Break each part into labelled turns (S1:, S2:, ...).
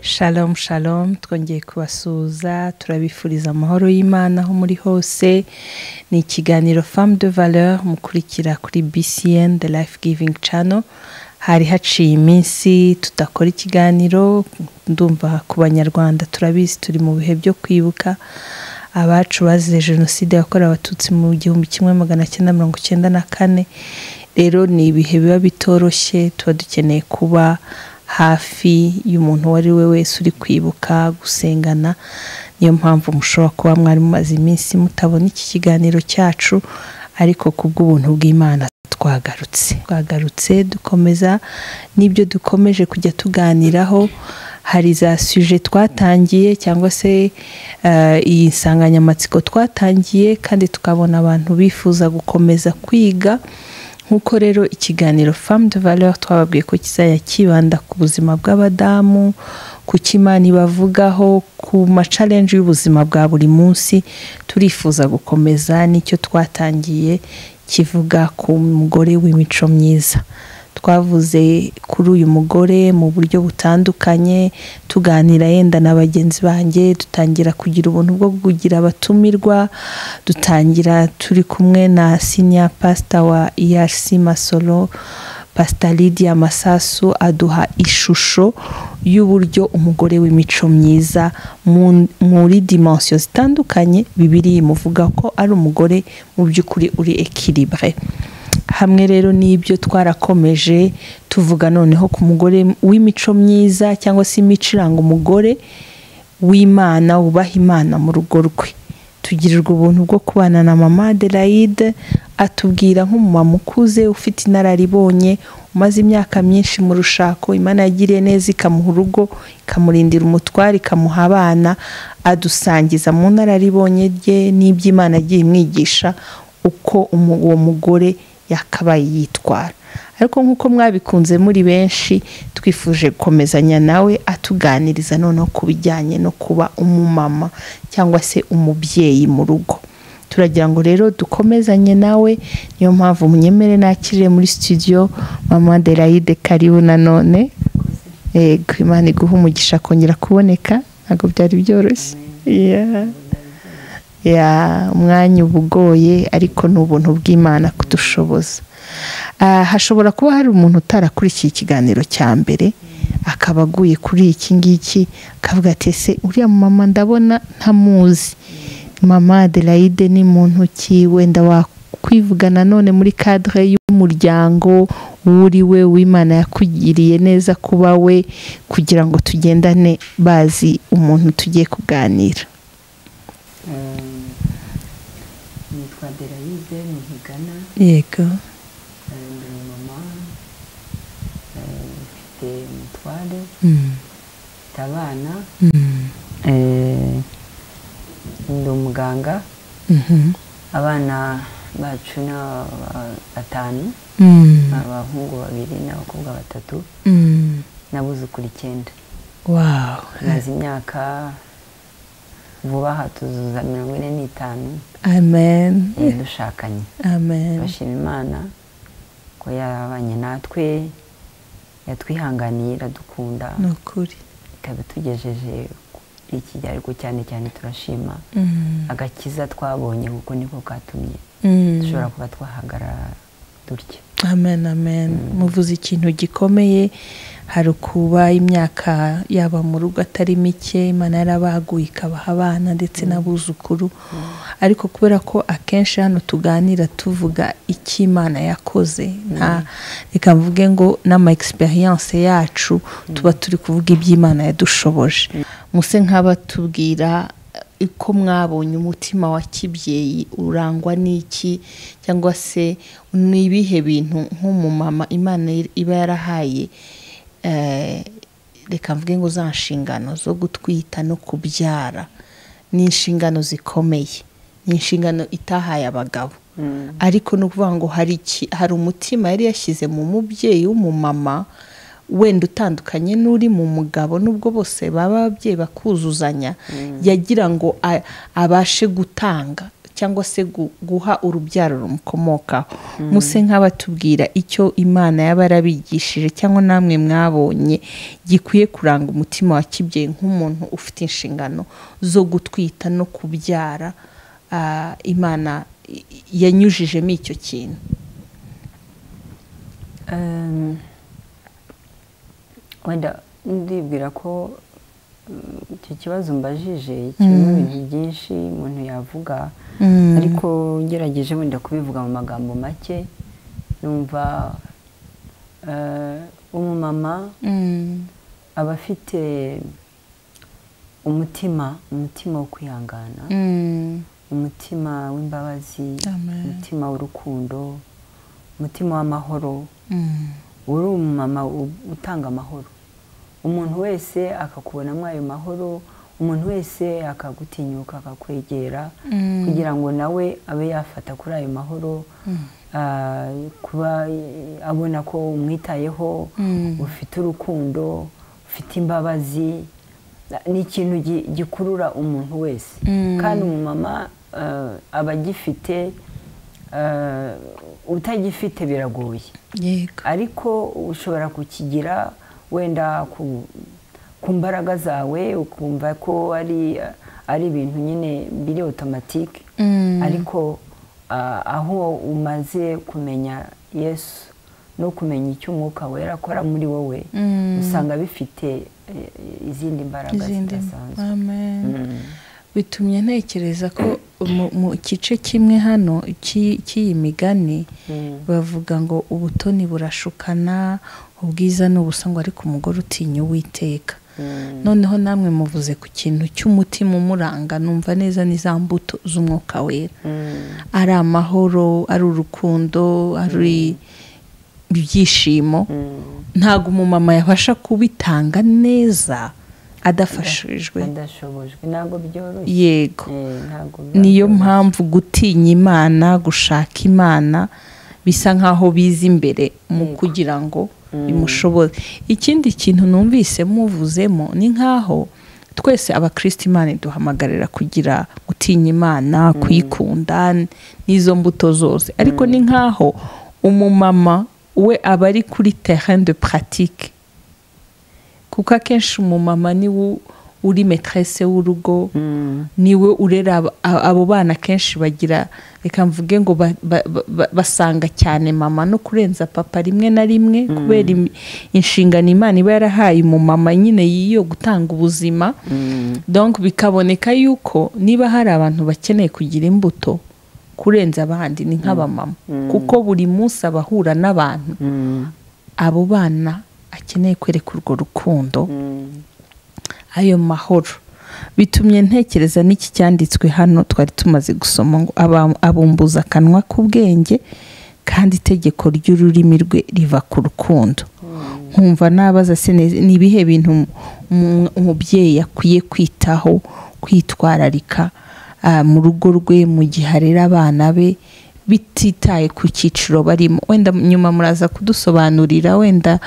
S1: shalomu shalomu twongeye kubasuhuza turabifuriza amahoro y'imana aho muri hose ni ikiganiro famu de valeur mukurikira kuri bcn the life giving channel hari haciye iminsi tudakora ikiganiro ndumva ku banyarwanda turabizi turi mu bihe byo kwibuka abacu bazize jenoside yakorewe abatutsi mu gihumbi kimwe magana cyenda mirongo cyenda na kane rero ni ibihe biba bitoroshye tuba dukeneye kuba hafi y'umuntu uwo ari we wese uri kwibuka gusengana niyo mpamvu mushobora kuba mwari mumaze iminsi mutabona iki kiganiro cyacu ariko ku bw'ubuntu bw'imana twagarutse twagarutse dukomeza n'ibyo dukomeje kujya tuganiraho hari za suje twatangiye cyangwa se eh, iyi nsanganyamatsiko twatangiye kandi tukabona abantu bifuza gukomeza kwiga nk'uko rero ikiganiro famu de valeur twababwiye ko kizajya kibanda ku buzima bw'abadamu ku cyo imana ibavugaho ku macalenje y'ubuzima bwa buri munsi turifuza gukomeza n'icyo twatangiye kivuga ku mugore w'imico myiza twavuze kuri uyu mugore mu buryo butandukanye tuganira yenda na bagenzi banjye dutangira kugira ubuntu bwo kugira abatumirwa dutangira turi kumwe na sinya pasita wa ERC masoro pasita lidiya masasu aduha ishusho y'uburyo umugore w'imico myiza mu- muri dimansiyo zitandukanye bibiri imuvuga ko ari umugore mu by'ukuri uri ekiribure hamwe rero n'ibyo twarakomeje tuvuga noneho ku mugore w'imico myiza cyangwa se imico iranga umugore w'imana wubaha imana mu rugo rwe tugirirwa ubuntu bwo kubana na mama aderayide atubwira nk'umumama ukuze ufite inararibonye umaze imyaka myinshi mu rushako imana yagiriye neza ikamuha urugo ikamurindira umutware ikamuha abana adusangiza mu nararibonye rye n'iby'imana agiye imwigisha uko umu- uwo mugore yakabaye yitwara ariko nk'uko mwabikunze muri benshi twifuje gukomezanya nawe atuganiriza noneho ku bijyanye no kuba umumama cyangwa se umubyeyi mu rugo turagira ngo rero dukomezanye nawe niyo mpamvu munyemere nakirire muri studio mama Adelaide karibu nanone yego imana iguha umugisha kongera kuboneka ntabwo byari byoroshye Yeah ya umwanya uba ugoye ariko ni ubuntu bw'imana kudushoboza Ah, hashobora kuba hari umuntu utarakurikiye ikiganiro cya mbere akaba aguye kuri iki ngiki akavuga ati ese uriya mama ndabona ntamuzi mama aderayide ni muntu ki wenda wakwivuga nanone muri kadire y'umuryango w'uri we w'imana yakugiriye neza kuba we kugira ngo tugendane bazi umuntu tugiye kuganira
S2: nitwa Adelaide ni Higana
S1: yego
S2: eh, ndi mama eh, mfite umutware mfite abana eh, ndi umuganga abana bacu ni aba- batanu abahungu babiri n'abakobwa batatu n'abuzukuru icyenda
S1: wawu
S2: maze imyaka vuba aha tuzuza mirongo ine n'itanu
S1: amen
S2: eh, dushakanye
S1: amen
S2: bashima imana ko yarabanye natwe yatwihanganiye iradukunda
S1: ni ukuri
S2: ikaba itugejeje iki gihe ariko cyane cyane turashima
S1: Mm,
S2: agakiza twabonye kuko niko katumye
S1: mm.
S2: dushobora kuba twahagarara dutya
S1: amen amen muvuze ikintu gikomeye hari ukuba imyaka yaba mu rugo atari mike imana yarabaguye ikabaha abana ndetse n'abuzukuru ariko kubera ko akenshi hano tuganira tuvuga icyo imana yakoze nta reka mvuge ngo n'ama egisperiyanse yacu tuba turi kuvuga iby'imana yadushoboje muse nk'abatubwira uko mwabonye umutima wa kibyeyi urangwa n'iki cyangwa se ni ibihe bintu nk'umumama imana iba yarahaye eh, reka mvuge ngo za nshingano zo gutwita no kubyara ni inshingano zikomeye ni inshingano itahaye abagabo ariko ni ukuvuga ngo hari iki hari umutima yari yashyize mu mubyeyi w'umumama wenda utandukanye n'uri mu mugabo nubwo bose baba ababyeyi bakuzuzanya yagira ngo a- abashe gutanga cyangwa se gu- guha urubyaro rumukomokaho muse nk'abatubwira icyo imana yaba yarabigishije cyangwa namwe mwabonye gikwiye kuranga umutima wa kibyeyi nk'umuntu ufite inshingano zo gutwita no kubyara ah, imana i- i- yanyujijemo icyo kintu
S2: Ehm, wenda ndibwira ko mm, icyo kibazo mbajije kirimo ibintu byinshi umuntu yavuga ariko ngerageje wenda kubivuga mu magambo make numva eh, umumama
S1: Mm.
S2: aba afite umutima umutima wo kwihangana
S1: Mm.
S2: umutima w'imbabazi
S1: Amen.
S2: umutima w'urukundo umutima w'amahoro
S1: Mm.
S2: uri umumama u- utanga amahoro umuntu wese akakubonamo ayo mahoro umuntu wese akagutinyuka akakwegera
S1: Mm.
S2: kugira ngo nawe abe yafata kuri ayo mahoro ah, kuba eh, abona ko umwitayeho
S1: Mm.
S2: ufite urukundo ufite imbabazi ni ikintu gi- gikurura umuntu wese
S1: Mm.
S2: kandi umumama ah, aba agifite ah, utagifite biragoye
S1: yego
S2: ariko ushobora kukigira wenda ku, ku mbaraga zawe ukumva ko ari ari ibintu nyine biri otomatike
S1: Mm.
S2: ariko ah, aho umaze kumenya yesu no kumenya icyo umwuka wera akora muri wowe
S1: Mm.
S2: usanga bifite eh, izindi mbaraga
S1: izindi
S2: zidasanzwe
S1: amen
S2: Mm.
S1: bitumye ntekereza ko mu mu gice kimwe hano cy'i- cy'iyi migani
S2: Mm.
S1: bavuga ngo ubutoni burashukana ubwiza ni ubusangwa ariko umugore utinya uwiteka
S2: Mm.
S1: noneho namwe muvuze ku kintu cy'umutima umuranga numva neza ni za mbuto z'umwuka wera
S2: Mm.
S1: ari amahoro ari urukundo ari ibyishimo
S2: Mm.
S1: ntabwo umumama yabasha kubitanga neza adafashijwe
S2: adashobojwe ntabwo byoroshye
S1: yego
S2: Eh, ntabwo biba
S1: niyo
S2: byoroshye.
S1: mpamvu gutinya imana gushaka imana bisa nk'aho biza imbere mu
S2: Yego.
S1: kugira ngo bimushobore ikindi kintu numvise muvuzemo ni nk'aho twese abakristo imana iduhamagarira kugira gutinya imana kuyikunda n'izo mbuto zose ariko ni nk'aho umumama we aba ari kuri terrain de pratique kuko akenshi umumama niwe uri maîtresse w'urugo
S2: Mm.
S1: niwe urera ab- a- abo bana kenshi bagira reka mvuge ngo ba- ba- ba- basanga cyane mama no kurenza papa rimwe na rimwe kubera imi- inshingano imana iba yarahaye umumama nyine y'iyo gutanga ubuzima
S2: Mm.
S1: donc bikaboneka yuko niba hari abantu bakeneye kugira imbuto kurenza abandi ni nk'abamama kuko buri munsi abahura n'abantu
S2: Mm.
S1: abo bana akeneye kwereka urwo rukundo
S2: Mm.
S1: ayo mahoro bitumye ntekereza n'iki cyanditswe hano twari tumaze gusoma ngo "Aba- abumbuza akanwa k'ubwenge kandi itegeko ry'ururimi rwe riva ku rukundo nkumva nabaza se neza, ni ibihe bintu umu- umu- umubyeyi akwiye kwitaho kwitwararika ah, mu rugo rwe mu gihe arera abana be bititaye ku cyiciro barimo wenda nyuma muraza kudusobanurira wenda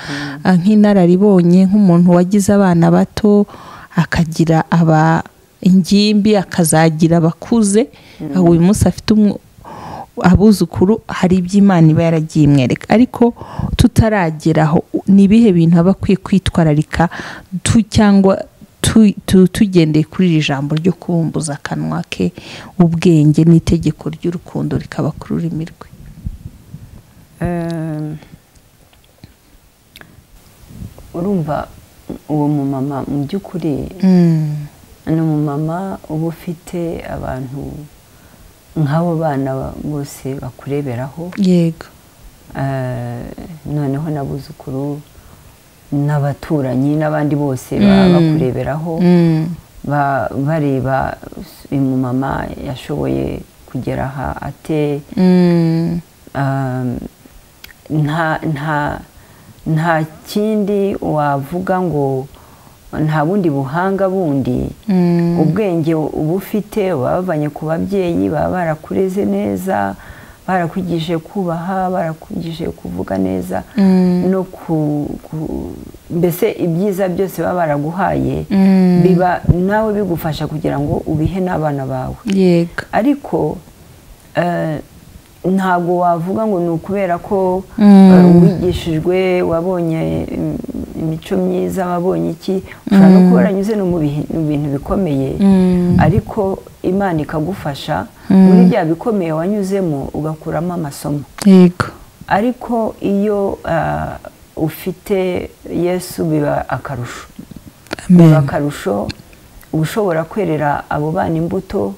S1: ah, nk'inararibonye nk'umuntu wagize abana bato akagira aba ingimbi akazagira abakuze ah, uyu munsi afite umu- abuzukuru hari ibyo imana iba yaragiye imwereka ariko tutarageraho ni ibihe bintu aba akwiye kwitwararika tu cyangwa tu- tu- tugendeye kuri iri jambo ryo kubumbuza akanwa ke ubwenge n'itegeko ry'urukundo rikaba ku rurimi rwe
S2: Ehm, urumva uwo mumama mu by'ukuri ni umumama uba ufite abantu nk'abo bana ba- bose bakureberaho
S1: yego
S2: Eh, noneho n'abuzukuru n'abaturanyi n'abandi bose baba
S1: Mm.
S2: bakureberaho ba- bareba uyu mumama yashoboye kugera aha ate um, nta nta nta kindi wavuga ngo nta bundi buhanga bundi ubwenge uba ufite uba wabavanye ku babyeyi baba barakureze neza barakwigishije kubaha barakwigishije kuvuga neza no ku, ku mbese ibyiza byose baba baraguhaye biba nawe bigufasha kugira ngo ubihe n'abana bawe
S1: yego
S2: ariko eh, ntabwo wavuga ngo ni ukubera ko
S1: Mm.
S2: eh, wigishijwe wabonye im- imico myiza wabonye iki ushobora no kuba waranyuze no mu bihe- mu bintu bikomeye
S1: Mm.
S2: ariko imana ikagufasha
S1: Mm.
S2: muri bya bikomeye wanyuzemo ugakuramo amasomo
S1: yego
S2: ariko iyo ah, ufite yesu biba akarusho biba
S1: amen
S2: akarusho uba ushobora kwerera abo bana imbuto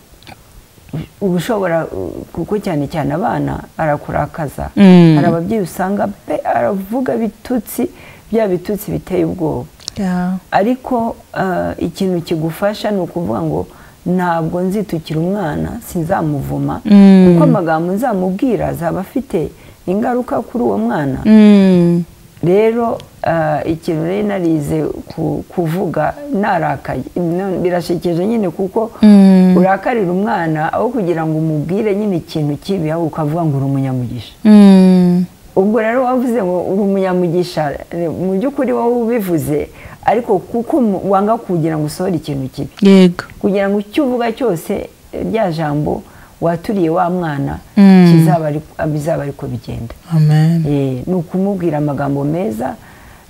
S2: uba ushobora uh, kuko cyane cyane abana arakurakaza
S1: Mm.
S2: hari ababyeyi usanga pe aravuga bitutsi bya bitutsi biteye ubwoba
S1: Yeah.
S2: ariko ah, ikintu kigufasha ni ukuvuga ngo ntabwo nzitukira umwana sinzamuvuma
S1: Mm.
S2: kuko amagambo nzamubwira azaba afite ingaruka kuri uwo mwana
S1: Mm.
S2: rero ah, ikintu nari narize ku- kuvuga narakaye No- birashekeje nyine kuko
S1: Mm.
S2: urakarira umwana aho kugira ngo umubwire nyine ikintu kibi ahubwo ukavuga ngo uri umunyamugisha
S1: Mm.
S2: ubwo rero wavuze ngo uri umunyamugisha eh, mu by'ukuri wowe ubivuze ariko kuko mu- wanga kugira ngo usohore ikintu kibi
S1: yego
S2: kugira ngo icyo uvuga cyose eh, rya jambo waturiye wa mwana
S1: Mm.
S2: kizaba ari- bizaba ariko bigenda
S1: amen
S2: Eh, ni ukumubwira amagambo meza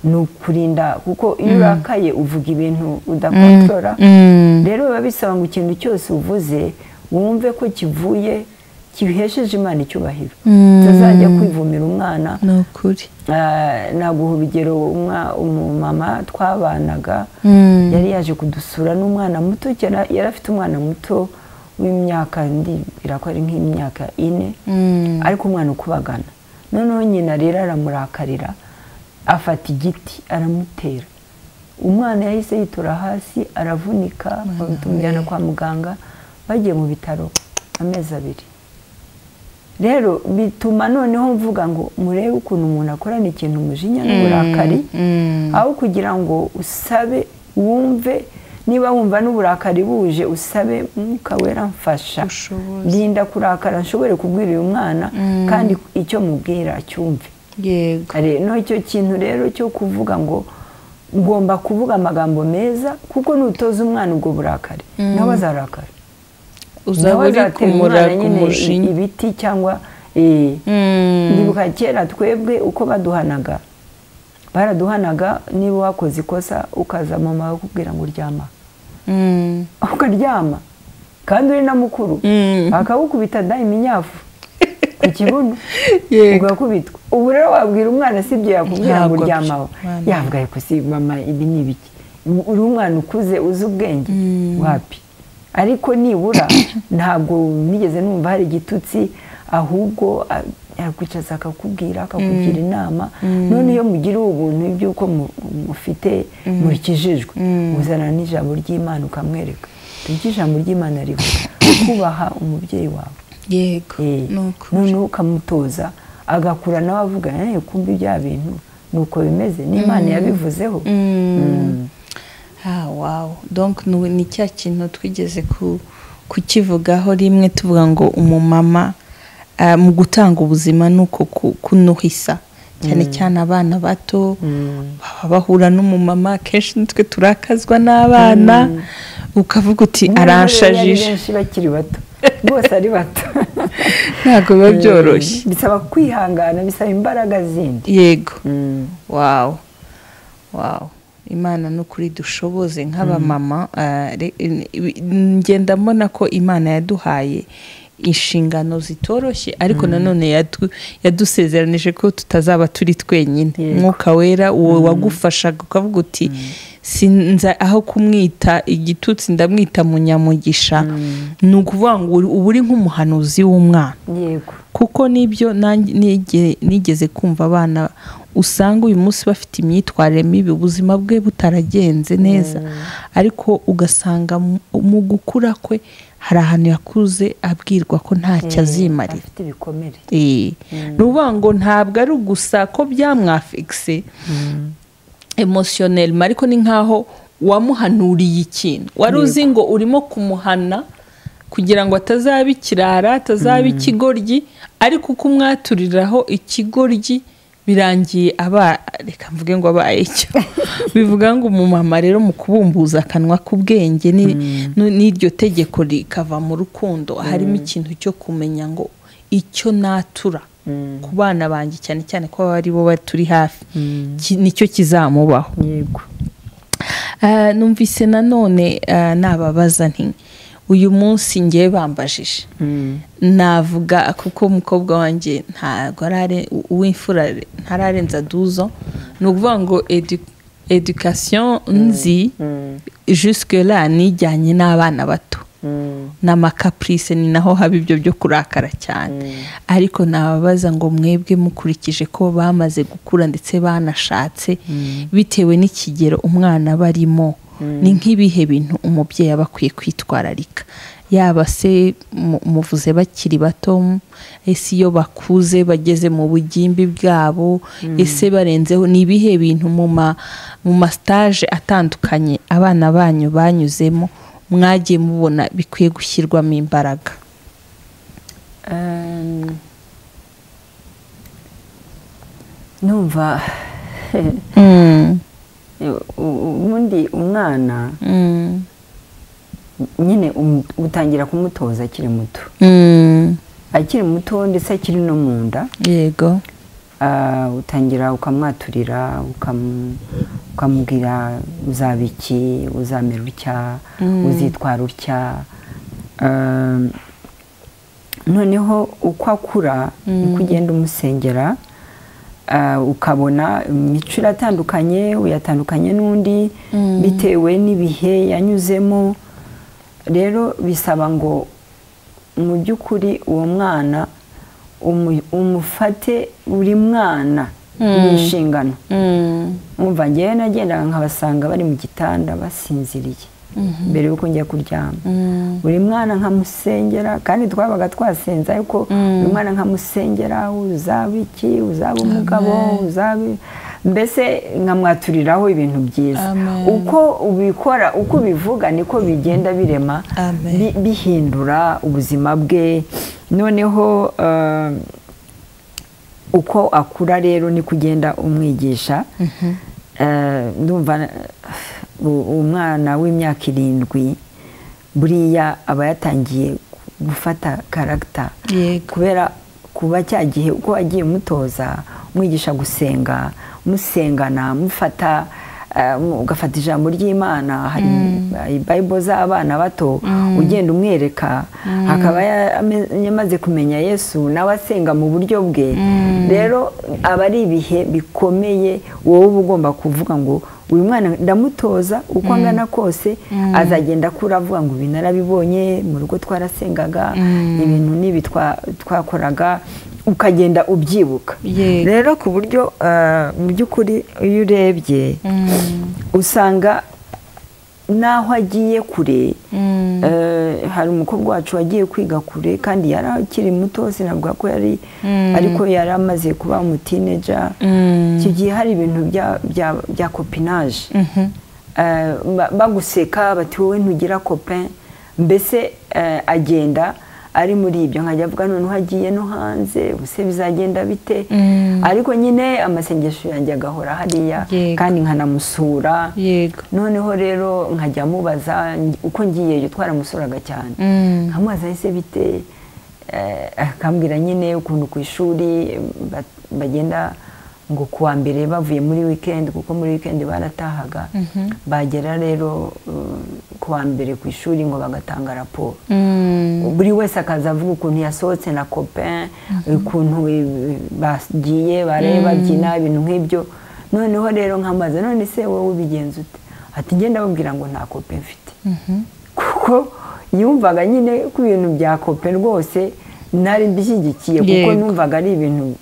S2: ni ukurinda kuko iyo urakaye uvuga ibintu udakontorora
S1: Mm.
S2: rero biba bisaba ngo ikintu cyose uvuze wumve ko kivuye kibihesheje imana icyubahiro
S1: Mm.
S2: utazajya kwivumira umwana
S1: ni ukuri
S2: Ah, naguha urugero umwa- umumama twabanaga
S1: Mm.
S2: yari yaje kudusura n'umwana muto cyane yari afite umwana muto w'imyaka ndibwira ko ari nk'imyaka ine
S1: Mm.
S2: ariko umwana ukubagana noneho nyina rero aramurakarira afata igiti aramutera umwana yahise yitura hasi aravunika tumujyana kwa muganga bagiye mu bitaro amezi abiri rero bituma noneho mvuga ngo murebe ukuntu umuntu akorana ikintu umujinya n'uburakari
S1: Mm.
S2: aho kugira ngo usabe wumve niba wumva n'uburakari buje usabe mwuka wera mfasha
S1: Ubushobozi.
S2: rinda kurakara nshobore kubwira uyu mwana
S1: Mm.
S2: kandi icyo mubwira acyumve
S1: yego
S2: Kare- no icyo kintu rero cyo kuvuga ngo ngomba kuvuga amagambo meza kuko nutoza umwana ubwo burakari nawe azarakara
S1: uzaba uri
S2: azatera umwana
S1: kumuraga
S2: nyine i-
S1: umujinya
S2: ibiti cyangwa eh,
S1: Mm.
S2: ndibuka kera twebwe uko baduhanaga baraduhanaga niba wakoze ikosa ukaza mama bakubwira ngo uryama
S1: Mm.
S2: ukaryama kandi uri na mukuru
S1: Mm.
S2: akagukubita da iminyafu ku kibuno
S1: Yego.
S2: ugakubitwa ubu rero wabwira umwana sibyo yakubwira ngo
S1: Ntabwo
S2: uryamaho
S1: mwana.
S2: yavuga ariko si mama ibi ni ibiki uri umwana ukuze uzi ubwenge wapi ariko nibura ntabwo nigeze numva hari igitutsi ahubwo a- yakwicaza akakubwira akakugira inama none iyo mugira ubuntu iby'uko mu- mufite murikijijwe uzana n'ijambo ry'imana ukamwereka ibyo ijambo ry'imana rivuga kubaha umubyeyi wawe
S1: yego
S2: Eh,
S1: ni ukuri
S2: noneho ukamutoza agakura nawe avuga "Eh, kumva ibya bintu ni uko bimeze n'imana yabivuzeho Mm.
S1: Ah, wow. donc ni ni cya kintu twigeze ku- kukivugaho rimwe tuvuga ngo umumama ah, mu gutanga ubuzima ni uko ku- kunuhisa cyane cyane abana bato baba bahura n'umumama akenshi nitwe turakazwa n'abana ukavuga uti
S2: Niba rero ari
S1: aranshajije
S2: benshi bakiri bato bose ari bato
S1: ntabwo biba byoroshye
S2: Mm. bisaba kwihangana bisaba imbaraga zindi
S1: yego
S2: Mm.
S1: wawu wawu imana ni ukuri dushoboze nk'abamama ah, re- in- ibi- ngenda mbona ko imana yaduhaye inshingano zitoroshye ariko nanone yadu- yadusezeranije ko tutazaba turi twenyine
S2: Yego.
S1: umwuka wera uwo wagufashaga ukavuga uti sinza aho kumwita igitutsi ndamwita munyamugisha ni ukuvuga ngo uri- uba uri nk'umuhanuzi w'umwana
S2: yego
S1: kuko nibyo nanjye nige- nigeze kumva abana usanga uyu munsi bafite imyitwarire mibi ubuzima bwe butaragenze neza ariko ugasanga mu- mu gukura kwe hari ahantu yakuze abwirwa ko ntacyo azimarira
S2: afite ibikomere
S1: Eh, ni ukuvuga ngo ntabwo ari gusa ko byamwafegise emotionellement ariko ni nkaho wamuhanuriye ikintu wari uzi ngo urimo kumuhana kugira ngo atazaba ikirara atazaba ikigoryi ariko uko umwaturiraho ikigoryi birangiye aba reka mvuge ngo abaye icyo bivuga ngo umumama rero mu kubumbuza akanwa k'ubwenge ni- n'iryo tegeko rikava mu rukundo harimo ikintu cyo kumenya ngo icyo natura ku bana banjye cyane cyane ko baba ari bo baturi hafi ki- nicyo kizamubaho
S2: yego
S1: Ah, numvise nanone ah, nababaza nti uyu munsi ngewe bambajije navuga kuko umukobwa wanjye ntabwo arare uw'imfura ntararenza duzo ni ukuvuga ngo edu- education nzi jusque la nijyanye n'abana bato n'amakapurise ni naho haba ibyo byo kurakara cyane ariko nababaza ngo mwebwe mukurikije ko bamaze gukura ndetse banashatse bitewe n'ikigero umwana aba arimo ni nk'ibihe bintu umubyeyi aba akwiye kwitwararika yaba se mu- muvuze bakiri bato m- ese iyo bakuze bageze mu bugimbi bwabo ese barenzeho ni ibihe bintu mu ma mu masitaje atandukanye abana banyu banyuzemo mwagiye mubona bikwiye gushyirwamo imbaraga
S2: Ehm, numva u- u- ubundi umwana nyine um- utangira kumutoza akiri muto akiri muto ndetse akiri no mu nda
S1: yego
S2: Ah, utangira ukamwaturira ukam- ukamubwira uzaba iki uzamera utya uzitwara utya Ehm, noneho uko akura uko ugenda umusengera ah, ukabona imico iratandukanye uyatandukanye n'undi bitewe n'ibihe yanyuzemo rero bisaba ngo mu by'ukuri uwo mwana umu- umufate buri mwana mu nshingano mwumva ngewe nagendaga nkabasanga bari mu gitanda basinziriye mbere y'uko njya kuryama buri mwana nkamusengera kandi twabaga twasenze ariko buri mwana nkamusengera uzaba iki uzaba umugabo uzaba mbese nkamwaturiraho ibintu byiza
S1: Amen.
S2: uko ubikora uko ubivuga niko bigenda birema
S1: Amen.
S2: bi- bihindura ubuzima bwe noneho eh, uko akura rero ni kugenda umwigisha Eh, ndumva eh, u- umwana w'imyaka irindwi buriya aba yatangiye gufata karagita
S1: yego
S2: kubera kuba cya gihe uko agiye umutoza umwigisha gusenga musengana mufata eh, mu- ugafata ijambo ry'imana hari bayibo z'abana bato ugenda umwereka akaba ya- ame- yamaze kumenya yesu nawe asenga mu buryo bwe rero aba ari ibihe bikomeye wowe uba ugomba kuvuga ngo uyu mwana ndamutoza uko angana kose azagenda akura avuga ngo ibi narabibonye mu rugo twarasengaga ibintu n'ibi twa- twakoraga ukagenda ubyibuka
S1: Yego.
S2: rero ku buryo eh, mu by'ukuri iyo urebye usanga n'aho agiye kure eh, hari umukobwa wacu wagiye kwiga kure kandi yari akiri muto sinavuga ko yari ariko yari amaze kuba umutineja icyo gihe hari ibintu bya- bya- bya kopinaje Eh, ba- baguseka bati wowe ntugira kopin mbese eh, agenda ari muri ibyo nkajya avuga noneho agiye no hanze ubuse bizagenda bite ariko nyine amasengesho yanjye agahora hariya
S1: Yego.
S2: kandi nkanamusura
S1: yego
S2: noneho rero nkajya mubaza ngi- uko ngiyeyo twaramusuraga cyane nkamubaza ese bite Eh, akambwira nyine ukuntu ku ishuri ba- bagenda ngo kuwa mbere bavuye muri weekend kuko muri weekend baratahaga bagera rero eh, kuwa mbere ku ishuri ngo bagatanga raporo buri wese akaza avuga ukuntu yasohotse na copain ukuntu eh, bagiye bareba babyina ibintu nk'ibyo noneho rero nkamaze none se wowe ubigenza ute ati njye ndababwira ngo nta copain mfite kuko yumvaga nyine ko ibintu bya copain rwose nari mbishyigikiye kuko
S1: Yego.
S2: numvaga ari ibintu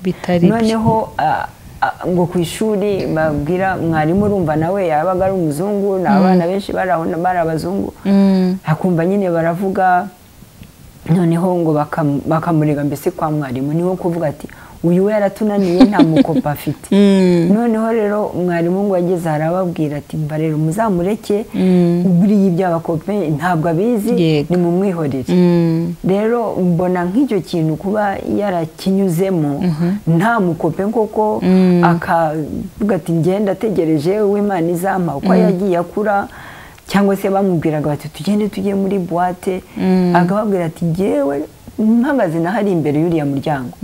S1: bitari byo
S2: noneho ah, ah, ngo ku ishuri babwira mwarimu urumva nawe yabaga ari umuzungu ni abana benshi bari aho na- bari abazungu akumva nyine baravuga noneho ngo bakam- bakamurega mbese kwa mwarimu niwe kuvuga ati uyu we yaratunaniye nta mukopa afite noneho rero mwarimu ngo ageze arababwira ati mva rero muzamureke buriya iby'abakope ntabwo abizi
S1: Yego.
S2: ni mumwihorere rero mbona nk'icyo kintu kuba yarakinyuzemo nta mukope koko akavuga ati ngenda ategereje uw'imana izampa uko yagiye akura cyangwa se bamubwiraga bati tugende tujye muri buwate akababwira ati ngewe mpagaze naho ari imbere y'uriya muryango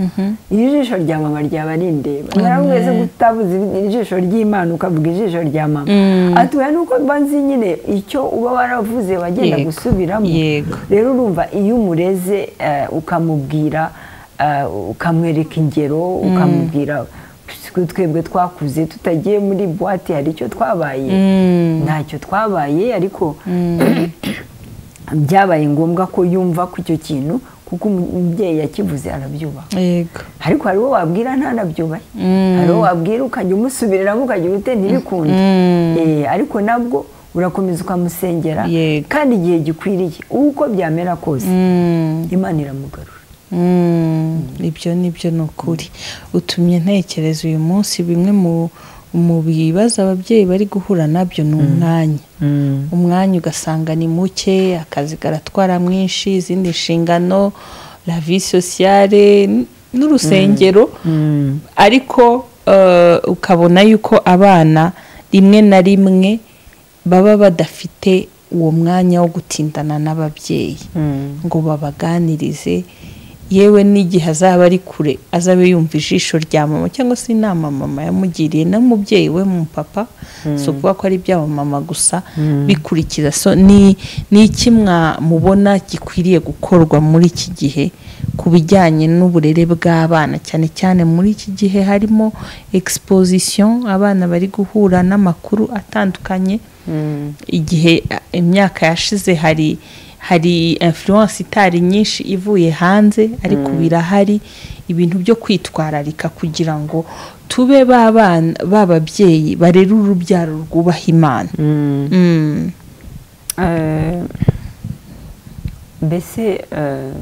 S2: iri jisho rya mama ryaba rindeba nawe wese utabuze ijisho ry'imana ukavuga ijisho rya mama atuye nuko mba nzi nyine icyo uba waravuze wagenda
S1: Yego.
S2: gusubiramo
S1: Yego.
S2: rero urumva iyo umureze eh, ukamubwira eh, ukamwereka ingero ukamubwira "Siko twebwe twakuze tutagiye muri buwate hari icyo twabaye ntacyo twabaye ariko byabaye ngombwa ko yumva ko icyo kintu kuko umubyeyi yakivuze arabyubaha
S1: yego
S2: ariko hari uwo wabwira ntanabyubahe hari uwo wabwira ukajya umusubiriramo ukajya ubite ntibikunde Eh, ariko nabwo urakomeza ukamusengera
S1: Yego.
S2: kandi igihe gikwiriye uko byamera kose imana iramugarura
S1: Mm, ibyo nibyo ni ukuri utumye ntekereza uyu munsi bimwe mu mu bibazo ababyeyi bari guhura nabyo ni umwanya umwanya ugasanga ni muke akazi karatwara mwinshi izindi nshingano la vie sociale n- n'urusengero ariko eh, ukabona yuko abana rimwe na rimwe baba badafite uwo mwanya wo gutindana n'ababyeyi ngo babaganirize yewe n'igihe azaba ari kure azabe yumva ijisho rya mama cyangwa se inama mama yamugiriye n'umubyeyi we mu papa si ukuvuga ko ari iby'aba mama gusa bikurikiza so ni ni iki mwamubona gikwiriye gukorwa muri iki gihe ku bijyanye n'uburere bw'abana cyane cyane muri iki gihe harimo exposition abana bari guhura n'amakuru atandukanye igihe a- imyaka yashize hari hari influence itari nyinshi ivuye hanze ariko birahari ibintu byo kwitwararika kugira ngo tube ba bana ba babyeyi barera urubyaro rwubaha imana Mm.
S2: Eh, mbese eh,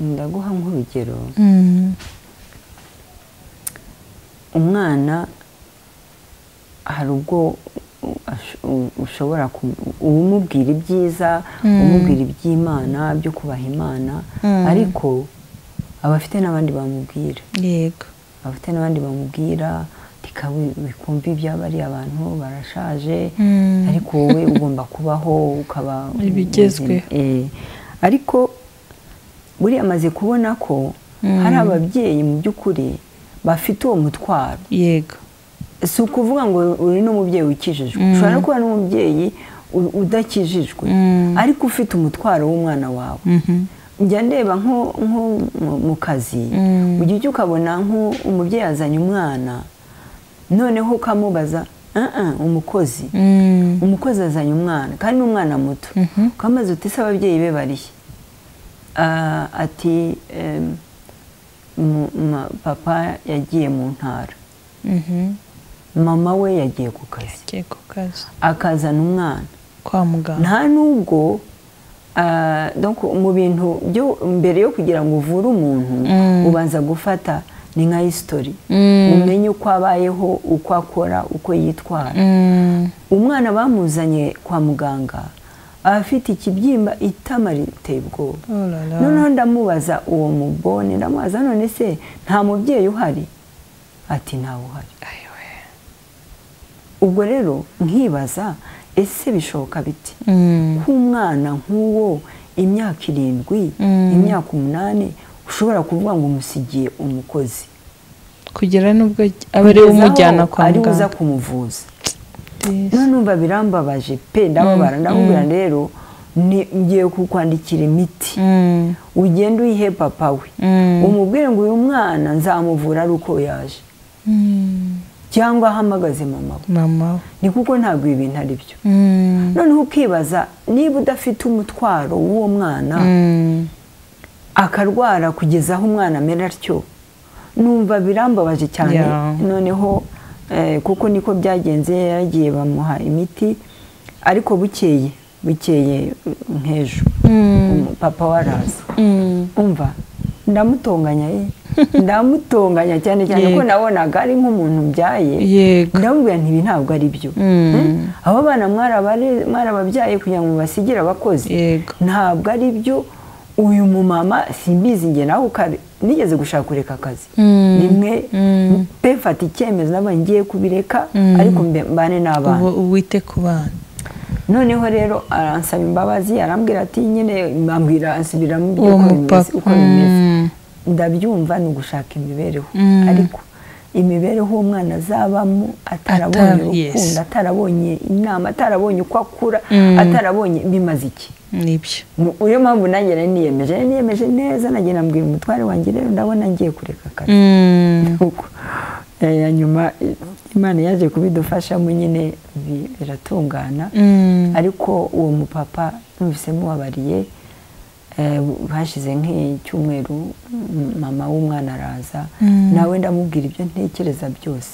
S2: ndaguha nk'urugero
S1: Mm.
S2: umwana hari ubwo ash- u- ushobora ku- umubwira ibyiza umubwira iby'imana byo kubaha imana
S1: Mm.
S2: ariko aba afite n'abandi bamubwira
S1: yego
S2: aba afite n'abandi bamubwira rikawe bikumva iby'abariya abantu barashaje
S1: Mm.
S2: ariko wowe ugomba kubaho ukaba
S1: Ibigezweho.
S2: muzima. Eh, ariko buriya amaze kubona ko hari ababyeyi mu by'ukuri bafite uwo mutwaro
S1: yego
S2: si ukuvuga ngo uri n'umubyeyi wikijijwe ushobora no kuba n'umubyeyi u- udakijijwe
S1: Mm.
S2: ariko ufite umutwaro w'umwana wawe
S1: Mhm.
S2: njya ndeba nko nko mu- mu kazi
S1: Mm.
S2: ujya ujya ukabona nko umubyeyi azanye umwana noneho ukamubaza "Ah, ah, umukozi
S1: Mm.
S2: umukozi azanye umwana kandi ni umwana muto ukamaze uti se ababyeyi be barihe Ah, ati em, mu- ma- papa yagiye mu ntara
S1: Mhm.
S2: mama we yagiye ku kazi
S1: Yagiye ku kazi
S2: akazana umwana
S1: kwa muganga
S2: nta nubwo ah, donc mu bintu byo mbere yo kugira ngo uvure umuntu
S1: Mm.
S2: ubanza gufata ni nka hisitori
S1: Mm.
S2: umenye uko abayeho uko akora uko yitwara
S1: Mm.
S2: umwana bamuzanye kwa muganga afite ikibyimba itama riteye ubwoba
S1: Oh la la.
S2: noneho ndamubaza uwo mubone ndamubaza none se nta mubyeyi uhari ati ntawe uhari
S1: Ayiwe.
S2: ubwo rero nkibaza ese bishoboka biti
S1: Mm.
S2: nk'umwana nk'uwo imyaka irindwi
S1: Mm.
S2: imyaka umunani ushobora kuvuga ngo umusigiye umukozi
S1: kugera n'ubwo aba ariwe
S2: Kugeza aho
S1: umujyana kwa
S2: ari we uza
S1: muganga
S2: kumuvuza
S1: Yes.
S2: none numva birambabaje pe ndababara ndamubwira rero ni- ngiye kukwandikira imiti
S1: Mm.
S2: ugende uyihe papa we
S1: Mm.
S2: umubwire ngo uyu mwana nzamuvura ari uko yaje
S1: Mm.
S2: cyangwa ahamagaze mama we
S1: mama we.
S2: ni kuko ntabwo ibi bintu ari byo
S1: Mm.
S2: noneho ukibaza niba udafite umutwaro w'uwo mwana
S1: Mm.
S2: akarwara kugeza aho umwana amera atyo numva birambabaje cyane
S1: Yeah.
S2: noneho eh, kuko niko byagenze yaragiye bamuha imiti ariko bukeye bukeye uh, nk'ejo
S1: Mm.
S2: umu- papa we araza
S1: Mm.
S2: umva ndamutonganya ye ndamutonganya cyane cyane
S1: Yego.
S2: ko nabonaga ari nk'umuntu mbyaye
S1: yego
S2: ndamubwira nti ibi ntabwo ari byo
S1: Mm.
S2: Hmm? abo bana mwarabare- mwarababyaye kugira ngo basigire abakozi
S1: Yego.
S2: ntabwo ari byo uyu mumama simbizi njye nawe ukabe nigeze gushaka kureka akazi
S1: Mm.
S2: rimwe
S1: Mm.
S2: pe mfata icyemezo naba ngiye kubireka ariko mbe- mbane n'abana
S1: ubu wite ku bana
S2: noneho rero aransaba imbabazi arambwira ati nyine ambwira ansubiramo ibyo
S1: Uwo
S2: uko bimeze
S1: mupapa.
S2: uko bimeze
S1: Mm.
S2: ndabyumva ni ugushaka imibereho
S1: Mm.
S2: ariko imibereho umwana azabamo atarabonye
S1: Ata- yes.
S2: urukundo atarabonye inama atarabonye uko akura
S1: Mm.
S2: atarabonye bimaze iki
S1: nibyo
S2: Mu- iyo mpamvu nanjye nari niyemeje nari niyemeje neza nagiye nambwira umutware wanjye rero ndabona ngiye kureka akazi
S1: Mm.
S2: uko Eh, ya nyuma eh, imana yaje kubidufashamo nyine bi- biratungana
S1: Mm.
S2: ariko uwo mupapa numvise mubabariye eh, hashize nk'icyumweru m- mama w'umwana araza
S1: Mm.
S2: nawe ndamubwira ibyo ntekereza byose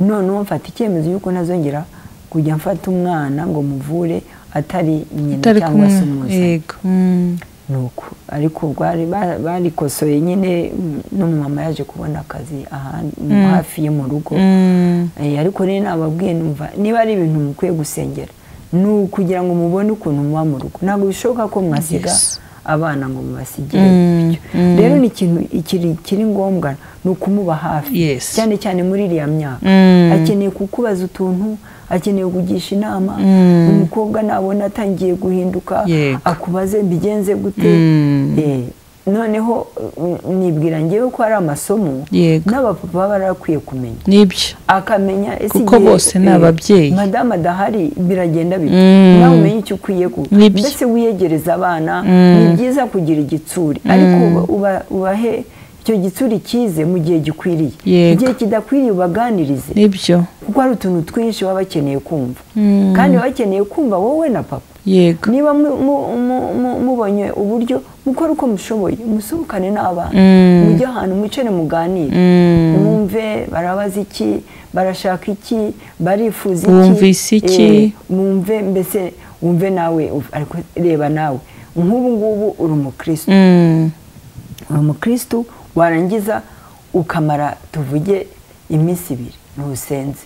S2: noneho mfata icyemezo y'uko ntazongera kujya mfata umwana ngo muvure atari nyina
S1: utari
S2: cyangwa
S1: kumwe
S2: se umuzanye
S1: yego Mm.
S2: nuko ariko bwari ba- barikosoye nyine mm, n'umumama yaje kubona akazi ahandi
S1: Mm.
S2: hafi ye mu rugo
S1: Mm.
S2: Eh, ariko rero nababwiye numva niba ari ibintu mukwiye gusengera ni ukugira ngo mubone ukuntu muba mu rugo ntabwo bishoboka ko mwasiga
S1: Yes.
S2: abana ngo mubasigire
S1: Mm,
S2: bityo
S1: mm.
S2: rero ni ikintu ikiri kiri ngombwa ni ukumuba hafi
S1: Yes.
S2: cyane cyane muri iriya myaka
S1: Mm.
S2: akeneye kukubaza utuntu akeneye kugisha inama
S1: Mm.
S2: umukobwa nabona atangiye guhinduka
S1: Yego.
S2: akubaze mbigenze gute
S1: Mm.
S2: Eh, noneho mm, nibwira ngewe ko ari amasomo
S1: Yego.
S2: n'abapapa baba barakwiye kumenya
S1: nibyo
S2: akamenya ese
S1: Kuko
S2: igihe,
S1: bose ni
S2: eh,
S1: ababyeyi.
S2: madamu adahari biragenda bite
S1: Mm.
S2: nawe umenye icyo ukwiye ku
S1: Nibyo.
S2: mbese wiyegereza abana
S1: Mm.
S2: ni byiza kugira igitsuri ariko uba- uba- ubahe icyo gitsuri cyize mu gihe gikwiriye
S1: Yego.
S2: igihe kidakwiriye ubaganirize
S1: nibyo
S2: kuko hari utuntu twinshi baba bakeneye kumva
S1: Mm.
S2: kandi baba bakeneye kumva wowe na papa
S1: yego
S2: niba mu- mu- mu- mu- mubonye uburyo mukore uko mushoboye musohokane n'abana
S1: Mm.
S2: mujye ahantu mwicare muganire
S1: Mm.
S2: mwumve barabaza iki barashaka iki barifuza iki
S1: Bumvise iki?
S2: Eh, mwumve mbese wumve nawe uf- ariko reba nawe nk'ubu ngubu uri umukristo
S1: Mm.
S2: uri umukristo warangiza ukamara tuvuge iminsi ibiri ntusenze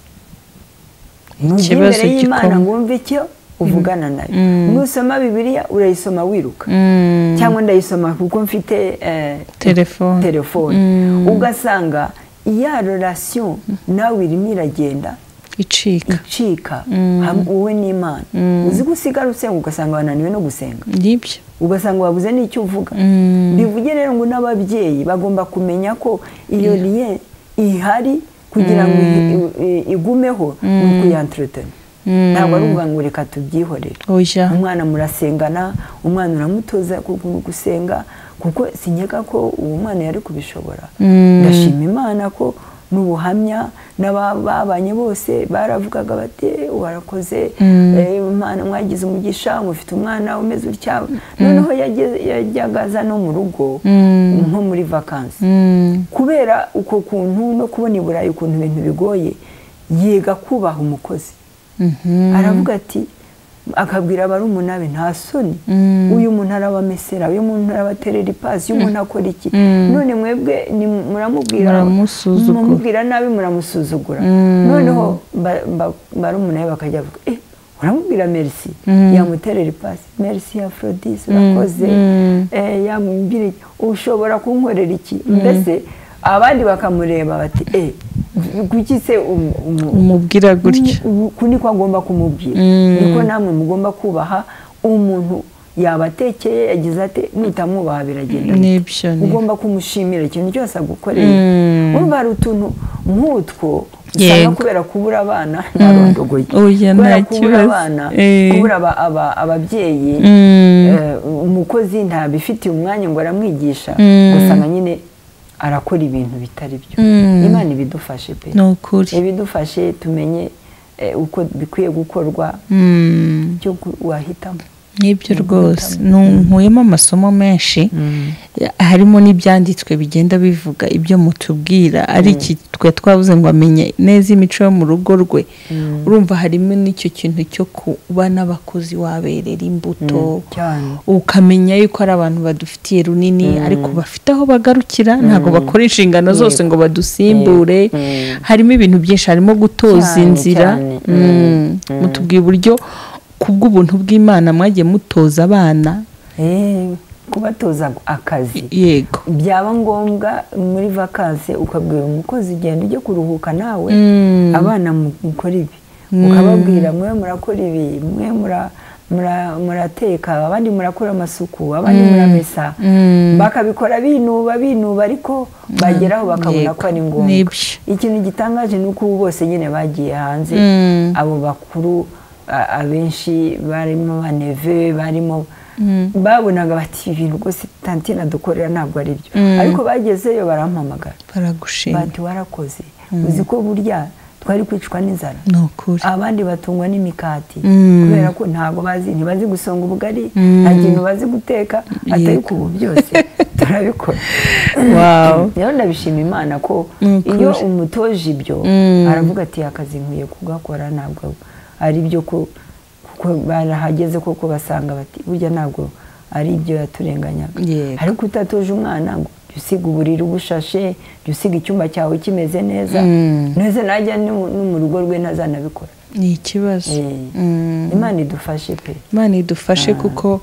S2: Ntujye
S1: Ikibazo
S2: imbere y'imana
S1: gikomeye.
S2: ngo wumve icyo uvugana nayo
S1: Mm.
S2: nusoma bibiliya urayisoma wiruka
S1: Mm.
S2: cyangwa ndayisoma kuko mfite eh,
S1: Telefone.
S2: telefone
S1: Mm.
S2: ugasanga iya relation nawe irimo iragenda
S1: icika
S2: icika
S1: Mm.
S2: ham- wowe n'imana uzi ko usigara usenga ugasanga wananiwe no gusenga
S1: nibyo
S2: ugasanga wabuze n'icyo uvuga
S1: Mm.
S2: bivuge rero ngo n'ababyeyi bagomba kumenya ko iyo liye ihari kugira ngo i- i- i- igumeho ni ukuyanteretana
S1: Mm.
S2: ntabwo ari ukuvuga ngo reka tubyihorere
S1: oya
S2: umwana murasengana umwana uramutoza gu- gusenga kuko sinyega ko uwo mwana yari kubishobora
S1: Mm.
S2: ndashima imana ko n'ubuhamya n'ababanye bose baravugaga bati "Eh, warakoze
S1: Mm.
S2: eh, umwana mwagize umugisha mufite umwana umeze utya noneho yageze- yajyaga aza no mu rugo
S1: Mm.
S2: nko muri vakansi
S1: Mm.
S2: kubera uko kuntu no kubona i burayi ukuntu ibintu bigoye yiga kubaha umukozi
S1: Mhm.
S2: aravuga ati akabwira barumuna be nta soni
S1: Mm.
S2: uyu muntu arabamesera uyu muntu arabaterera ipasi uyu muntu akora iki
S1: Mm.
S2: none mwebwe ni- muramubwira
S1: Muramusuzugura.
S2: muramubwira nabi muramusuzugura
S1: Mm.
S2: noneho ba- ba- barumuna be bakajya bavuga eh uramubwira merci
S1: Mm.
S2: yamuterera ipasi merci afrodis urakoze
S1: Mm.
S2: eh, yamubwira iki? ushobora kunkorera iki mbese abandi bakamureba bati eh kuki se umu- umu-
S1: umubwira gutya
S2: ubu- uku niko agomba kumubwira
S1: Mm.
S2: niko namwe mugomba kubaha umuntu yabatekeye yagize ate nutamwubaha biragenda bite?
S1: nibyo ni-
S2: ugomba kumushimira ikintu cyose agukoreye
S1: Mm.
S2: urumva hari utuntu nk'utwo usanga
S1: Yego.
S2: kubera kubura abana ntarondogoye
S1: Oya, nta
S2: kubera kubura
S1: kibazo.
S2: abana
S1: Eh.
S2: kubura aba- aba- ababyeyi
S1: Mm.
S2: eh, umukozi ntabifitiye umwanya ngo aramwigisha
S1: Mm.
S2: usanga nyine arakora ibintu bitari byo
S1: Mm.
S2: imana ibidufashe pe
S1: ni ukuri
S2: ibidufashe tumenye eh, uko bikwiye gukorwa
S1: Mm.
S2: cyo gu- wahitamo
S1: nibyo rwose nkuyemo amasomo menshi harimo n'ibyanditswe bigenda bivuga ibyo mutubwira ari iki twe twabuze ngo amenye neza imico yo mu rugo rwe urumva harimo n'icyo kintu cyo kuba n'abakozi waberera imbuto
S2: cyane
S1: ukamenya yuko ari abantu badufitiye runini ariko bafite aho bagarukira ntabwo bakora inshingano zose ngo badusimbure
S2: Mm.
S1: harimo ibintu byinshi harimo gutoza
S2: Cyane,
S1: inzira
S2: cyane.
S1: Mm. mutubwiye uburyo ku bw'ubuntu bw'imana mwagiye mutoza abana
S2: Eh, kubatoza akazi
S1: yego
S2: byaba ngombwa muri vakanse ukabwira umukozi genda ujye kuruhuka nawe
S1: Mm.
S2: abana mu- mukore ibi ukababwira mwe murakora ibi mwe murateka abandi murakora amasuku abandi muramesa bakabikora binuba binuba ariko bageraho bakabona ko ari ngombwa ikintu gitangaje ni uko bose nyine bagiye hanze abo bakuru abenshi barimo baneve barimo babonaga bati ibintu rwose tantine dukorera ntabwo ari byo ariko bagezeyo barampamagara bati warakoze uzi ko burya twari kwicwa n'inzara abandi batungwa n'imikati kubera ko ntabwo bazi ntibazi gusonga ubugari nta kintu bazi guteka atari ubu byose turabikora rero ndabishima imana ko iyo umutoje ibyo aravuga ati akazi nkwiye kugakora ntabwo ari byo ko barahageze koko basanga bati burya ntabwo ari ibyo yaturenganyaga ariko utatoje umwana ngo jya usiga uburiri bushashe jya usiga icyumba cyawe kimeze neza neza najya no mu rugo rwe ntazanabikora
S1: ni ikibazo
S2: imana idufashe pe
S1: imana idufashe kuko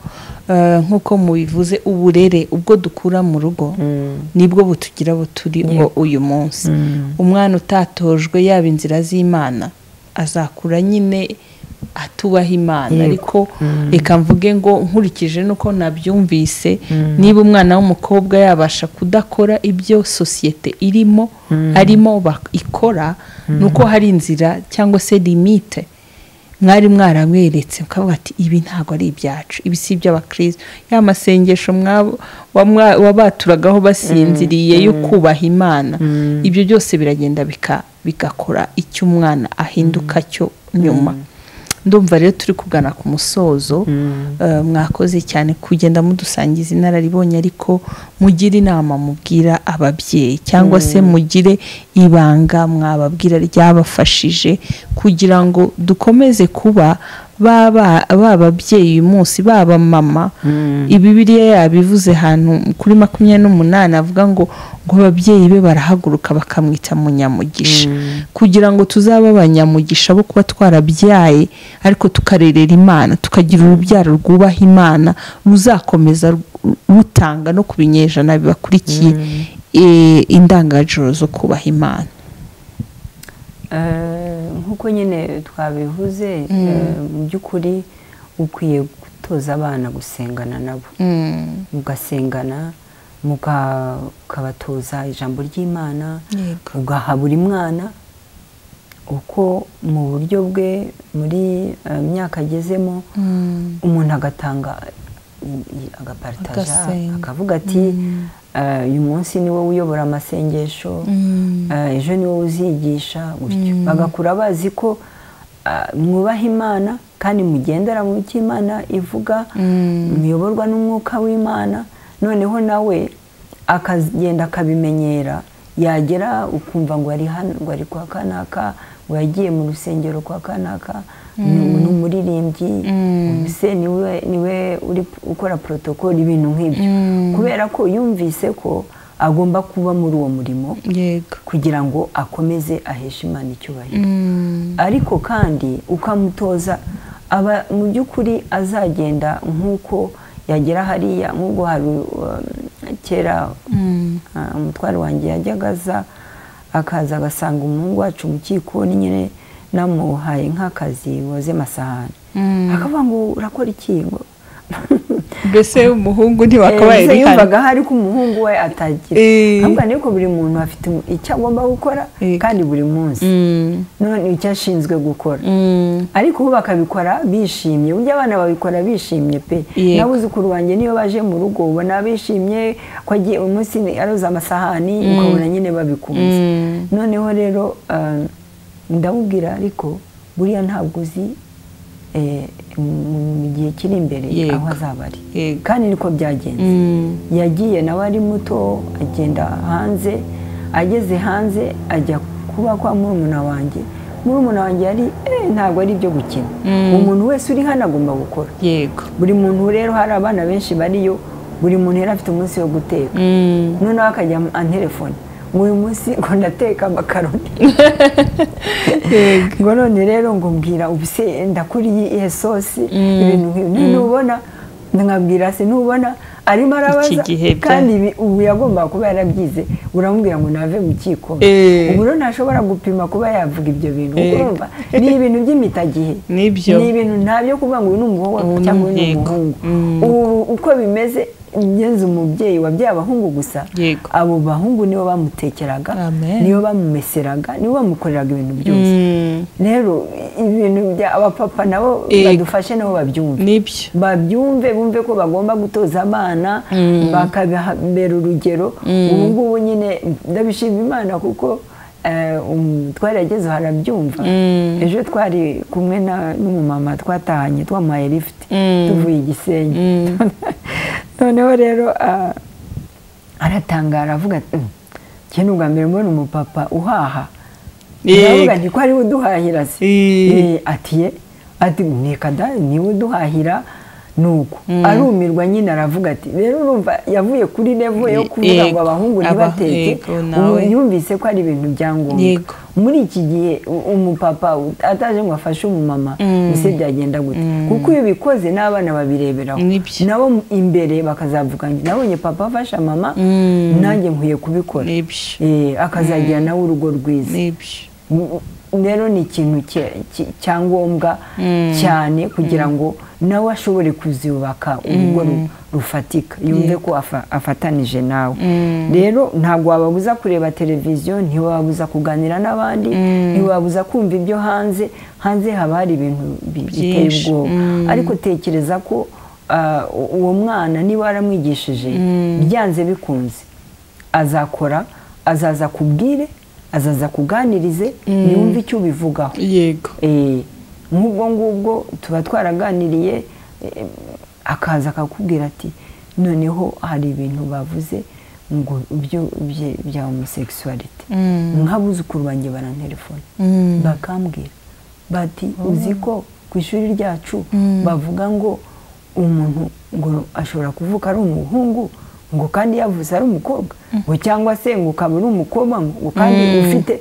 S1: nk'uko mubivuze uburere ubwo dukura mu rugo nibwo butugira buturiho uyu munsi umwana utatojwe yaba inzira z'imana azakura nyine atubaha imana ariko reka mvuge ngo nkurikije nuko nabyumvise niba umwana w'umukobwa yabasha kudakora ibyo sosiyete irimo arimo ikora nuko hari inzira cyangwa se limite mwari mwaramweretse mukavuga ati ibi ntabwo ari ibyacu ibi si iby'abakirisitu ya masengesho wabaturagaho basinziriye yo kubaha imana ibyo byose biragenda bigakora icyo umwana ahinduka cyo nyuma ndumva rero turi kugana ku musozo mwakoze cyane kugenda mudusangiza inararibonye ariko mugire inama mubwira ababyeyi cyangwa se mugire ibanga mwababwira ryabafashije kugira ngo dukomeze kuba ba babyeyi uyu munsi baba mama ibibiriya yabivuze ahantu kuri makumyabiri n'umunani avuga ngo ngo ababyeyi be barahaguruka bakamwita munyamugisha kugira ngo tuzabe abanyamugisha bo kuba twarabyaye ariko tukarerera imana tukagira urubyaro rwubaha imana ruzakomeza rutanga no ku binyejana bibakurikiye indangagaciro zo kubaha imana
S2: nk'uko nyine twabivuze mu by'ukuri ukwiye gutoza abana gusengana nabo mugasengana mukabatoza ijambo ry'imana ugaha buri mwana uko mu buryo bwe muri myaka agezemo umuntu agatanga agaparitaja akavuga ati uyu munsi ni wowe uyobora amasengesho ejo ni wowe uzigisha gutyo bagakura bazi ko mwubaha imana kandi mugendera mu byo imana ivuga muyoborwa n'umwuka w'imana noneho nawe akagenda akabimenyera yagera ukumva ngo ari hano ngo ari kwa kanaka ngo yagiye mu rusengero kwa kanaka ni umuririmbyi mbese niwe uri ukora porotokoli ibintu nk'ibyo kubera ko yumvise ko agomba kuba muri uwo murimo kugira ngo akomeze aheshe imana icyubahiro ariko kandi ukamutoza aba mu by'ukuri azagenda nk'uko yagera hariya nk'ubwo hari kera umutwaro wanjye yajyaga aza akaza agasanga umuhungu wacu mu kikoni nyine namuhaye nk'akazi woze amasahani akavuga ngo urakora iki ngo
S1: mbese umuhungu ntibakabaye
S2: rihari yumvaga hari ko umuhungu we atagira ntabwo ariko buri muntu afite icyo agomba gukora kandi buri munsi none icyo ashinzwe gukora ariko ubu bakabikora bishimye uburyo abana babikora bishimye pe n'abuzukuru banjye niyo baje mu rugo ubona bishimye ko agiye umunsi aroza amasahani ukabona nyine babikunze noneho rero ndamubwira ariko buriya ntabwo uzi mu gihe kiri imbere aho azaba ari kandi niko byagenze yagiye nawe ari muto agenda hanze ageze hanze ajya kuba kwa murumuna wanjye murumuna wanjye yari ntabwo ari ibyo gukina umuntu wese uri hano agomba gukora buri muntu rero hari abana benshi bariyo buri muntu yari afite umunsi wo guteka noneho akajya telefone uyu munsi ngo ndateka amakaroni ngo none rero ngo mbwira ubuse ndakuriye iye sosi ibintu nk'ibi ntubona nkabwira se ntubona arimo
S1: Iki
S2: arabaza
S1: gihe bya-
S2: kandi ibi ubu yagombaga kuba yarabyize uramubwira ngo nave mu kikoma
S1: Eh.
S2: ubu rero ntashobora gupima kuba yavuga ibyo bintu
S1: Eh.
S2: kuko urumva ni ibintu by'imitagihe
S1: Nibyo.
S2: ni ibintu ntabyo kuvuga ngo uyu ni umuhungu
S1: Ubu ni
S2: cyangwa uyu ni
S1: umuhungu.
S2: umuhungu
S1: Mm.
S2: ubu uko bimeze ngenzi umubyeyi wabyaye abahungu gusa
S1: Yego.
S2: abo bahungu nibo bamutekeraga
S1: Amen.
S2: nibo bamumeseraga nibo bamukoreraga ibintu byose
S1: Mm,
S2: rero ibintu bya abapapa nabo
S1: Yego.
S2: badufashe nabo babyumve
S1: nibyo
S2: babyumve bumve ko bagomba gutoza abana
S1: Mm.
S2: bakabera urugero
S1: Mm.
S2: ubu ngubu nyine ndabishima imana kuko eh, um, twaragezeho harabyumva
S1: Mm.
S2: ejo twari kumwe na- n'umumama twatahanye twamuhaye lifuti
S1: Mm.
S2: tuvuye igisenyi
S1: Mm.
S2: noneho rero ah, aratangara avuga ati "Mm, njye ni ubwa mbere mbona umupapa uhaha
S1: Yego.
S2: ndavuga nti ko ariwe uduhahira se
S1: Eh.
S2: Eh, ati ye ati neka da niwe uduhahira nuko
S1: Mm.
S2: arumirwa nyine aravuga ati rero urumva yavuye kuri levo yo kuvuga ngo
S1: Yego.
S2: abahungu
S1: Aba-
S2: ntibateke
S1: yego,
S2: ubu
S1: nawe.
S2: yumvise ko ari ibintu bya ngombwa
S1: Yego.
S2: muri iki gihe u- umupapa u- ataje ngo afashe umumama
S1: Mm.
S2: ese byagenda gute
S1: Mm.
S2: kuko iyo bikoze n'abana babireberaho
S1: Nibyo.
S2: nabo mu- imbere bakazavuga ngo nabonye papa afasha mama
S1: Mm.
S2: nanjye nkwiye kubikora
S1: nibyo
S2: Eh, akazagira nawe urugo rwiza
S1: nibyo
S2: M- rero ni ikintu cye- ki- cyangombwa
S1: Mm.
S2: cyane kugira ngo nawe ashobore kuzubaka urugo ru- rufatika yumve ko afa- afatanije nawe
S1: Mm.
S2: rero ntabwo wababuza kureba televiziyo ntiwababuza kuganira n'abandi ntiwababuza kumva ibyo hanze hanze haba hari ibintu bi- biteye
S1: Byinshi.
S2: ubwoba
S1: Mm.
S2: ariko tekereza ko ah, u- uwo mwana niba waramwigishije byanze bikunze azakora azaza kubwire azaza kuganirize ntiwumve icyo ubivugaho
S1: yego
S2: Eh, nk'ubwo ngubwo tuba twaraganiriye eh, akaza akakubwira ati noneho hari ibintu bavuze ngo byo bye- bya homosekisuwarite
S1: Mm.
S2: nk'abuzukuru banjye barantelefone
S1: Mm.
S2: bakambwira bati uzi ko ku ishuri ryacu
S1: Mm.
S2: bavuga ngo umuntu ngo ashobora kuvuka ari umuhungu ngo kandi yavuze ari umukobwa ngo cyangwa se ngo ukaba uri umukobwa ngo kandi ufite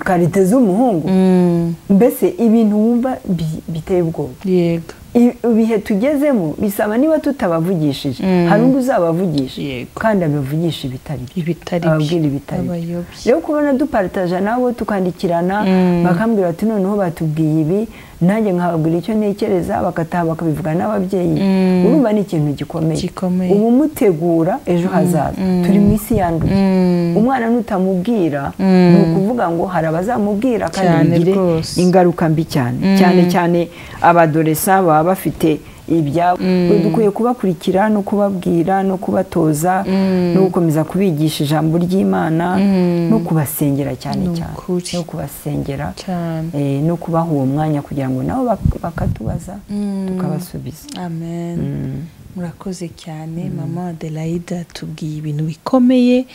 S2: karite z'umuhungu
S1: Mm.
S2: mbese ibintu wumva bi- biteye ubwoba
S1: yego
S2: I- ibihe tugezemo bisaba niba tutabavugishije
S1: Mm.
S2: hari undi uzabavugisha
S1: Yego.
S2: kandi abavugisha ibitari byo
S1: ibitari byo,
S2: ababwira ibitari byo.
S1: abayobye
S2: rero kubona duparitaja nabo tukandikirana
S1: Mm.
S2: bakambwira bati noneho batubwiye ibi nanjye nkababwira icyo ntekereza bagataha bakabivuga n'ababyeyi
S1: Mm.
S2: urumva ni ikintu gikomeye
S1: Gikomeye.
S2: uba umutegura ejo hazaza turi mu isi yanduye
S1: Mm.
S2: umwana nutamubwira
S1: Mm.
S2: ni ukuvuga ngo hari abazamubwira kandi
S1: Cyane
S2: bigire
S1: rwose.
S2: ingaruka mbi cyane cyane cyane abadoresa baba bafite ibyabo dukwiye kubakurikira no kubabwira no kubatoza no gukomeza kubigisha ijambo ry'imana no kubasengera cyane
S1: Ni
S2: cyane
S1: ukuri.
S2: no kubasengera
S1: cyane
S2: eh, no kubaha uwo mwanya kugira ngo nabo bak- bakatubaza
S1: Mm.
S2: tukabasubiza
S1: amen
S2: Mm.
S1: murakoze cyane mama adelaide tubwiye ibintu bikomeye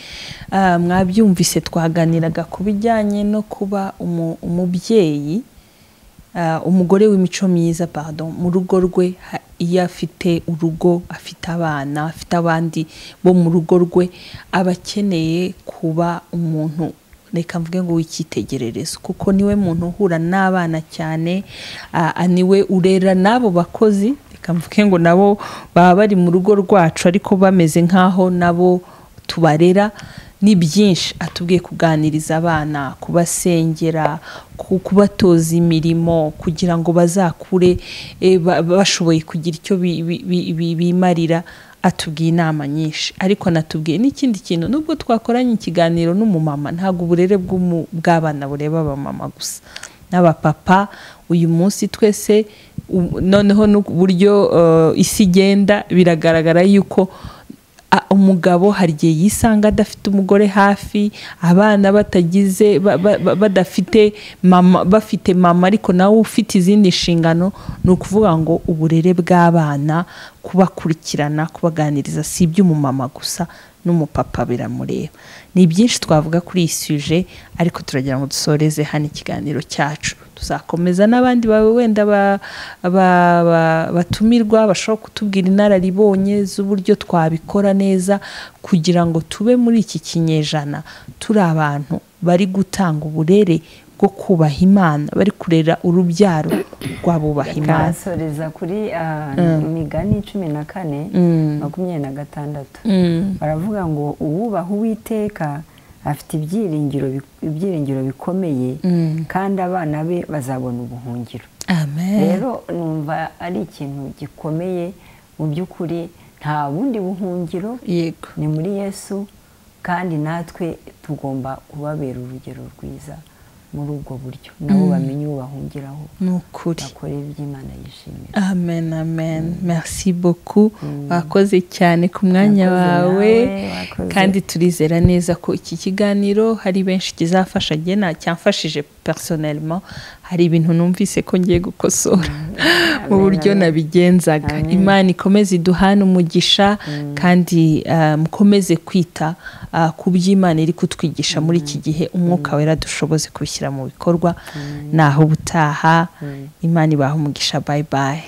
S1: Ah, mwabyumvise twaganiraga ku bijyanye no kuba umu- umubyeyi ah, umugore w'imico myiza pardon mu rugo rwe ha- iyo afite urugo afite abana afite abandi bo mu rugo rwe aba akeneye kuba umuntu reka mvuge ngo w'icyitegererezo kuko niwe muntu uhura n'abana cyane ah, ah, niwe urera n'abo bakozi reka mvuge ngo nabo baba bari mu rugo rwacu ariko bameze nk'aho nabo tubarera ni byinshi atubwiye kuganiriza abana kubasengera ku- kubatoza imirimo kugira ngo bazakure eh, ba- bashoboye kugira icyo bi- bi- bi- bi- bimarira atubwiye inama nyinshi ariko anatubwiye n'ikindi kintu nubwo twakoranye ikiganiro n'umumama ntabwo uburere bw'umu- bw'abana bureba abamama gusa n'abapapa uyu munsi twese u- noneho n'uburyo eh, isi igenda biragaragara yuko a- umugabo hari igihe yisanga adafite umugore hafi abana batagize ba- ba- ba- badafite mama bafite mama ariko nawe ufite izindi nshingano ni ukuvuga ngo uburere bw'abana kubakurikirana kubaganiriza si iby'umumama gusa n'umupapa biramureba ni byinshi twavuga kuri iyi suje ariko turagira ngo dusoreze hano ikiganiro cyacu tuzakomeza n'abandi bawe wenda ba- ba- ba- batumirwa bashobora kutubwira inararibonye z'uburyo twabikora neza kugira ngo tube muri iki kinyejana turi abantu bari gutanga uburere bwo kubaha imana bari kurera urubyaro rw'abubaha imana
S2: bakahasoreza kuri ah, migani cumi na kane makumyabiri na gatandatu baravuga ngo uwubaha uwiteka afite ibyiringiro bi- ibyiringiro bikomeye kandi abana be bazabona ubuhungiro
S1: amen
S2: rero numva ari ikintu gikomeye mu by'ukuri nta bundi buhungiro
S1: yego
S2: ni muri yesu kandi natwe tugomba kubabera urugero rwiza muri ubwo buryo nabo bamenye uwo bahungiraho
S1: ni ukuri
S2: bakore iby'imana yishimira
S1: amen amen merci beaucoup wakoze cyane ku mwanya
S2: Wakoze
S1: wawe
S2: nawe, wakoze.
S1: kandi turizera neza ko iki kiganiro hari benshi kizafasha njye nta cyamfashije personnellement hari ibintu numvise ko ngiye gukosora mu buryo nabigenzaga imana ikomeze iduhane umugisha kandi ah, mukomeze kwita ah, ku by'imana iri kutwigisha muri iki gihe umwuka wera dushoboze kubishyira mu bikorwa naho ubutaha imana ibaha umugisha bye bye